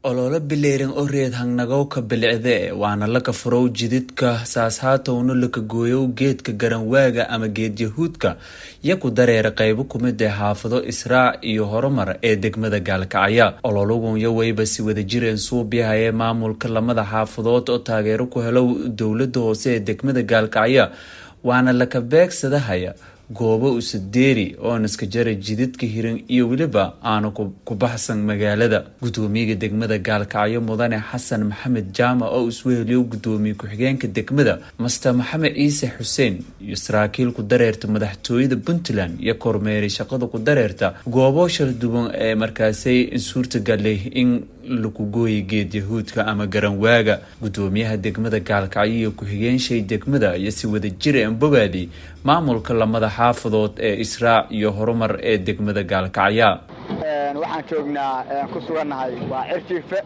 ololo bileeran oo reed hangnagowka bilicde waana laka furow jididka saashaatowna laka gooyow geedka garanwaaga ama geed yahuudka iyo ku dareera qaybo kumid ee xaafado israac iyo horumar ee degmada gaalkacya ololagunyo wayba si wada jireen suubyahayee maamulka lamada xaafadood oo taageero ku helow dowlada hoose ee degmada gaalkacya waana laka beegsadahaya goobo usadeeri oo naska jara jididka hiran iyo weliba aanu ku baxsan magaalada gudoomiyaga degmada gaalkacyo mudane xasan maxamed jaamac oo isweheliyo gudoomiye ku-xigeenka degmada master maxamed ciise xuseen iyo saraakiil ku dareerta madaxtooyada puntland iyo kormeeray shaqada ku dareerta goobo shala duwan ee markaasay suurtagalay in laku gooya geed yahuudka ama garanwaaga gudoomiyaha degmada gaalkacyo iyo ku-xigeenshey degmada iyo si wada jira en bogaadi maamulka lamada xaafadood ee israac iyo horumar ee degmada gaalkacya waxaan joognaa ku sugannahay waa cirjiife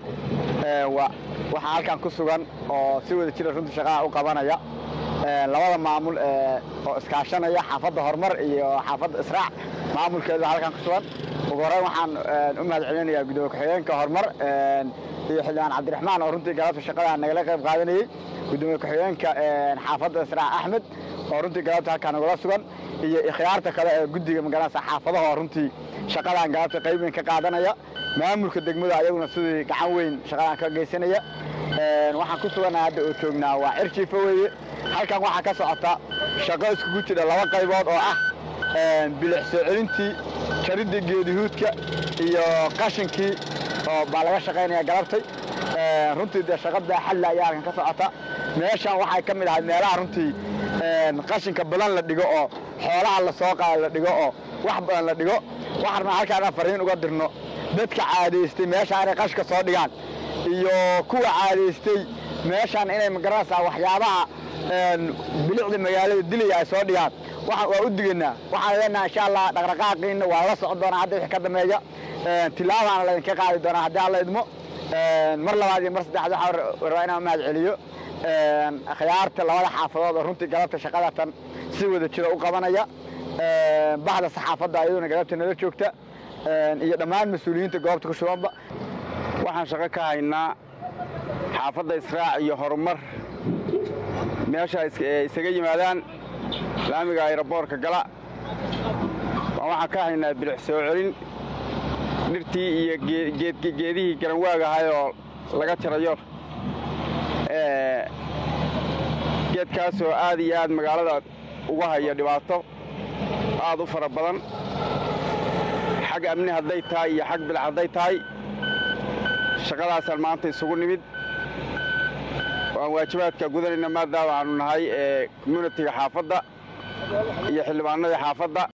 waxaa halkan ku sugan oo si wada jira runtii shaqaha u qabanaya labada maamul oo iskaashanaya xaafadda horumar iyo xaafadda israac maamulkeedu halkan ku sugan ugu horeyn waxaan u mahad celinayaa gudoomiye ku-xigeenka horumar iyo xildhibaan cabdiraxmaan oo runtii galabta shaqada nagala qayb qaadanayey gudoomiye ku-xigeenka xaafadda israac axmed oo runtii galabta halkaa nagula sugan iyo ikhyaarta kale ee guddiga magaranaysa xaafadaha oo runtii shaqadan galabta qayb weyn ka qaadanaya maamulka degmada ayaguna sidii gacan weyn shaqadan ka geysanaya waxaan ku sugannahay hadda oo joognaa waa cirjiifa weeye halkan waxaa ka socota shaqo iskugu jira laba qaybood oo ah bilix soo celintii jaridii geedihuudka iyo qashinkii oo baa laga shaqaynaya galabtay runtii dee shaqa baaxadle ayaa halkan ka socota meeshan waxay ka mid ahay meelaha runtii qashinka badan la dhigo oo xoolaha la soo qaada la dhigo oo wax badan la dhigo waxaan rabnaa halkaan inaan fariin uga dirno dadka caadaystay meeshaan inay qashka soo dhigaan iyo kuwa caadaystay meeshaan inay magaranaysaa waxyaabaha bilicda magaalada dilaya ay soo dhigaan waa u digaynaa waxaan leenaha insha allah dhaqdhaqaaqiina waa la socon doonaa hadda wixii ka dambeeya tilaabaana laydinka qaadi doonaa haddii alla idmo mar labaad iyo mar saddexaad waxaan rabaa inaan mahad celiyo akhyaarta labada xaafadood oo runtii galabta shaqadatan si wada jira u qabanaya baxda saxaafadda ayaduna galabta nala joogta iyo dhammaan mas-uuliyiinta goobta ku shubanba waxaan shaqo ka haynaa xaafadda israac iyo horumar meesha isaga yimaadaan laamiga ayroboorka gala waxaan ka haynaa bilix soo celin dhirtii iyo geedihii garanwaag ahay oo laga jarayo geedkaasoo aad iyo aad magaalada uga haya dhibaato aad u fara badan xag amni hadday tahay iyo xag bilac hadday tahay shaqadaasaan maanta isugu nimid waan waajibaadka gudanayna maadaama aanu nahay ee communitiga xaafadda iyo xildhibaanadii xaafadda